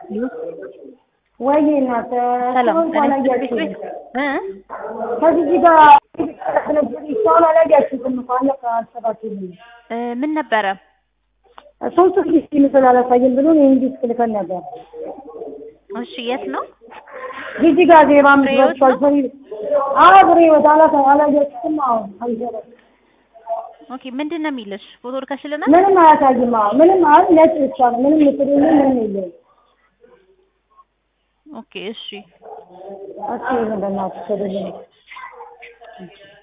ወይ እናት ሰላም ሰውን ጤና ይስጥልኝ አላያችሁም? ቤት እ ከዚህ ጋር ሰውን አላያችሁትም እኮ አለቃ አልሰባችሁም። እ ምን ነበረ? ሶስት ጊዜ ምስል አላሳይም ብሎ የእንግሊዝ ክልከል ነበር። እሺ የት ነው? ጊዜ ጋር ዜባ ፍሬህይወት ምስሎች አልፈሪ አዎ ፍሬህይወት አላሳ አላያችሁትም? አዎ አይሰራም። ኦኬ ምንድን ነው የሚልሽ? ፎቶ ልከሽልናል? ምንም አያሳይም። አዎ ምንም አይ ነጭ ብቻ ነው። ምንም ምስል የለም፣ ምንም የለም። ኦኬ እሺ እስኪ በእናትሽ ተደልኝ